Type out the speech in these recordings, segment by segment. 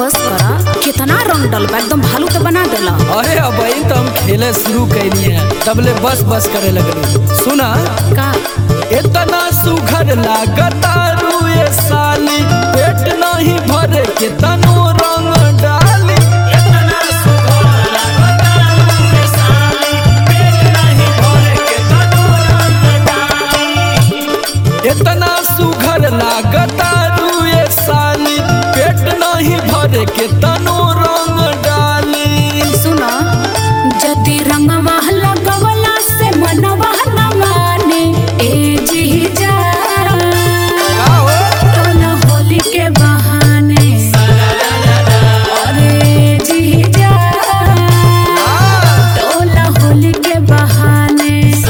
बस करा कितना रंग डलबा एकदम भालू तो बना देला अरे अब तो हम खेले शुरू कैली हैं तबले बस बस करे लगलू सुना का इतना सुघर लागता रुए साली पेट नहीं भरे के तनो रंग डाली इतना सुघर लागता रुए साली, पेट नहीं भरे के तनो रंग डाली। इतना सुघर लागता रुए साली पेट नहीं भरे के तनो रंग डाली सुना जति रंगवा लगवला से मनवा न माने ए जी जा का हो? टोला होली के बहाने अरे जी जा टोला होली के बहाने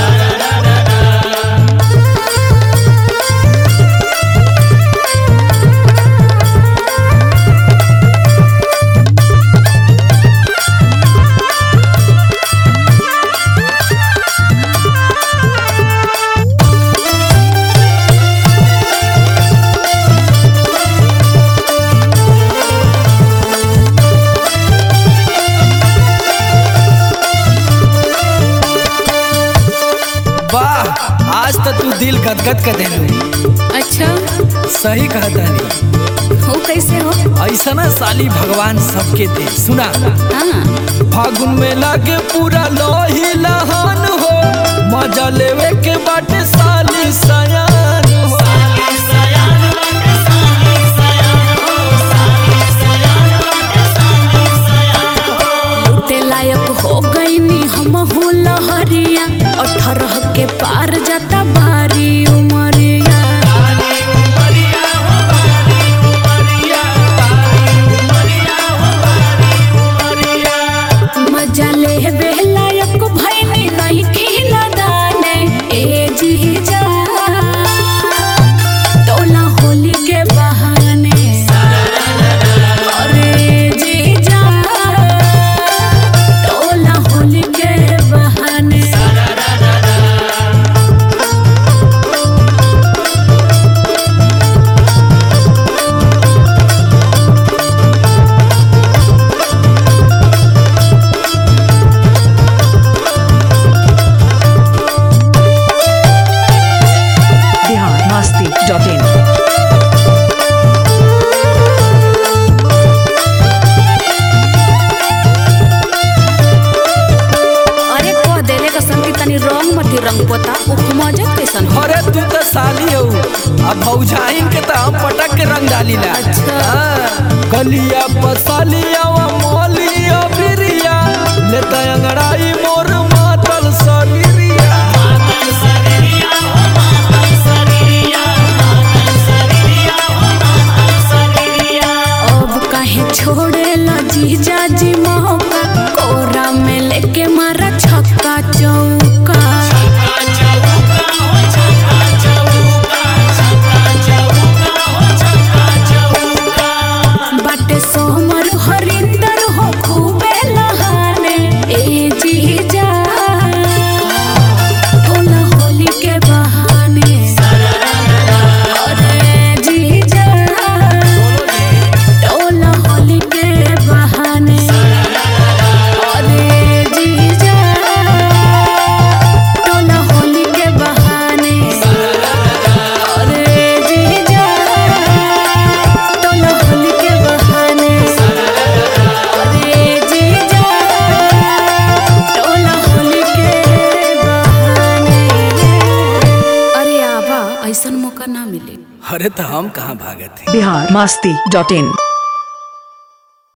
वाह आज तो तू दिल गदगद कर देलू अच्छा सही कहता नहीं हो कैसे हो ऐसा ना साली भगवान सबके दे सुना हाँ फागुन में लागे पूरा लोही लहान हो मजा लेवे के बाटे साली सयान हो लूटे लायक हो गईनी हम हो लहरिया अठारह के पार जाता बारी उमरिया मजा ले बेलायक भैनी नहीं खिला दाने ए जी जा टोला होली के बहाने अरे जी जा टोला होली के बहाने biharmasti.in अरे कह देले का संगी तनी रंग मती रंग पोता उपमजत कैसन हो अरे तू तो साली हो अब भौजाइन के तो हम पटक के रंग डाली ला अच्छा। हाँ। गलिया पसालिया व मोलिया बिरिया लेता अंगड़ाई मोर मातल सरिया अब काहे छोड़े ला जीजा जी मौका कोरा में लेके मारा छक्का चौका बाटे सोमर हरिंदर हो खूबे लहाने ए जीजा टोला होली के बहाने अरे जीजा टोला होली के बहाने अरे जीजा टोला होली के बहाने अरे जीजा टोला होली के बहाने अरे जीजा टोला होली के बहाने अरे आबा ऐसन मौका ना मिले अरे तो हम कहाँ भागत हैं biharmasti.in